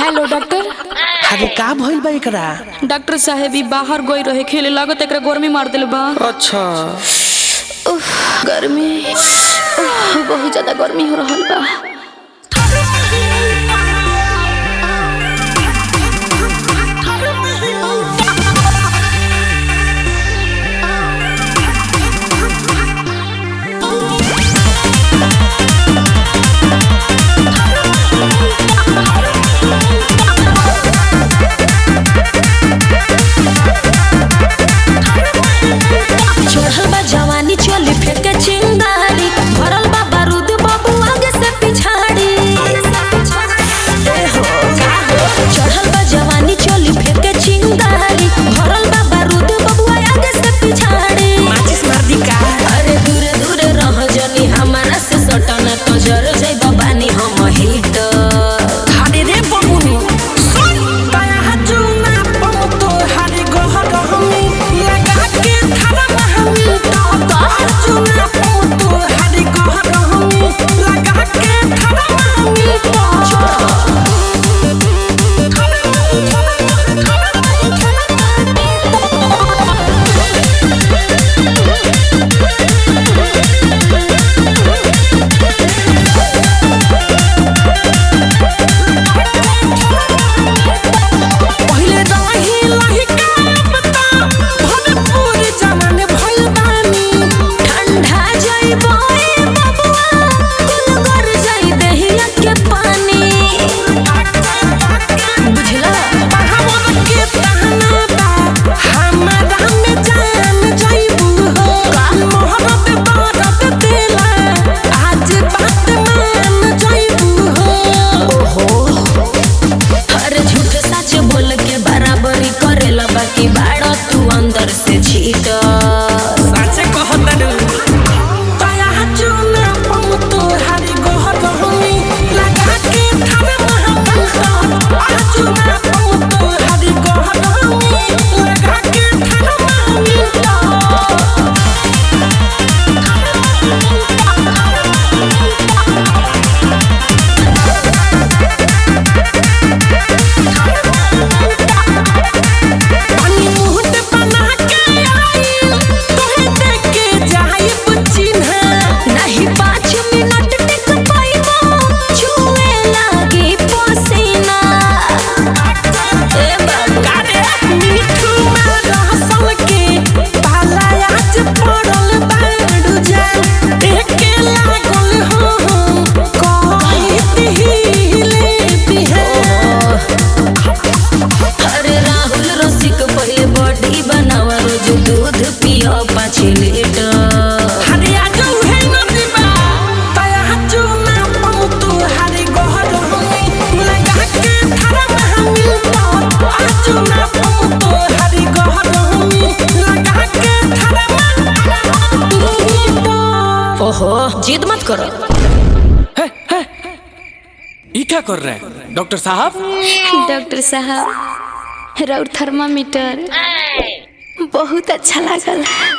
hello doctor अरे का भइल बा एकरा डॉक्टर साहेब ई बाहर गई रहे खेले लागत एकरा गर्मी मार दिल बा अच्छा उफ, गर्मी उफ, बहुत ज्यादा गर्मी हो रहल बा चढ़ल बा जवानी चली फेंके चिंगारी भरल बा बारूद बाबू आगे से पिछाड़ी ए हो, चढ़ल बा जवानी चली फेंके चिंगारी भरल बा बारूद बाबू आगे से पिछाड़ी माचिस मार दी का अरे दूरे दूरे रह जनी हमारा से सटन तो जर जाई बानी हम हिट अरे रे बबुनी सुन तया हजुना पम तो हरे गहर हमी लगा के थारा महमी तो तो हजुना पम तो हरे गहर हमी लगा के थारा महमी तो पहिले रही लही का पता भरपूर जमाने भइल बानी ठंडा जाई बोए बबुआ कुल कर जाई दहिया के पानी बुझला हमन के तहना बा हमरा में जान जाइबू हो मोहब्बत बारत देला आज बात मान जाइबू हो अरे झूठ सच बोल के बराबरी करेला बाकी बाड़ा तू अंदर से छीट सच कहतनु तया चुना पम तो हरी गोहर हमी लगा के थारे महबूब आ चुना पम तो हरी गोहर हमी लगा के थारे महबूब पानी मुहत बना के आई तोहे देख के जाइब चिन्हा नहीं पाँच मिनट टिक पाइबो छुए लागी पसीना ए बाबू कारे मीठू में रहसल के पाला आज पड़ल बाड़ू जा एके लागल हो कहती हिले बिहार अरे राहुल रसिक पहिले बॉडी बनावा रोज दूध पियो पाँच लीटर हरिया जो है नदीबा तया चुना पम तू हरी गोहर हमी लगा के थारा महमी तो आ चुना पम तू हरी गोहर हमी लगा के थारा महमी तो ओहो जिद मत करो ये क्या कर रहे हैं डॉक्टर साहब डॉक्टर साहब राउर थर्मामीटर बहुत अच्छा लागल